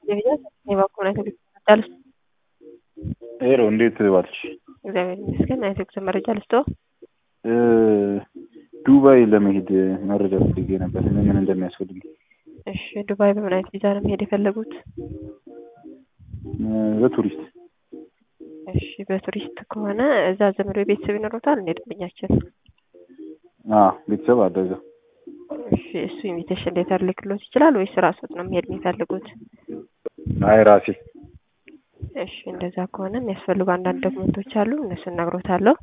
ሄሎ እንዴት ዋልሽ? እግዚአብሔር ይመስገን። አይቶ ጉዞ መረጃ ልስጦ። ዱባይ ለመሄድ መረጃ ፈልጌ ነበር፣ ምን ምን እንደሚያስፈልግ። እሺ፣ ዱባይ በምን አይነት ቪዛ ነው መሄድ የፈለጉት? በቱሪስት እሺ፣ በቱሪስት ከሆነ እዛ ዘመድ ወይ ቤተሰብ ይኖሩታል እንዴ? ደንበኛችን ቤተሰብ አለ እዛ። እሺ፣ እሱ ኢንቪቴሽን ሌተር ልክሎት ይችላል ወይስ ራስዎት ነው መሄድ የሚፈልጉት? አይ ራሴ እሺ እንደዛ ከሆነ የሚያስፈልጉ አንዳንድ ዶክመንቶች አሉ፣ እነሱን እነግሮታለሁ።